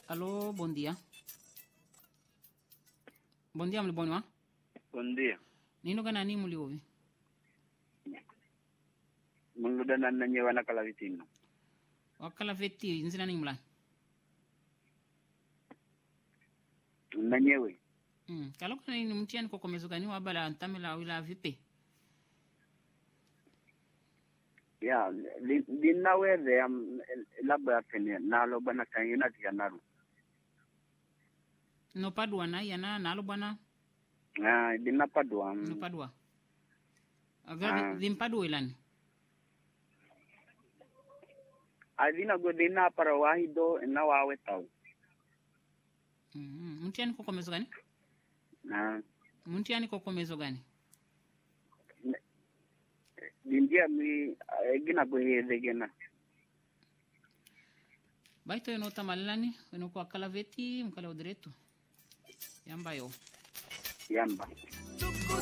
Alô, bom dia. Bom dia, mliboni wa? Bom dia. Nino kana ni muliovi? Muluda na nanyewa na kalavitino. Wakala veti nzina ni mla. Nanyewe. Mm. Kalo kana ni mtiani kwa komezo gani wabala ntamela wila vipe? Ya, li- linaweze ya labda ya pene nalo bana kanyina tika nalo. No padua na yana nalo bwana Ah, linapadwa. no padua. Aga Ah. limpadua ilani. Alina go lina para wahido na wawe tau. Mm. Mtiani kwa komezo gani? Na Mtiani kwa komezo gani? lindia mi gina go hede gena. Baito eno tamalani, eno kwa kala veti, mkala udretu. Yamba yo. Yamba.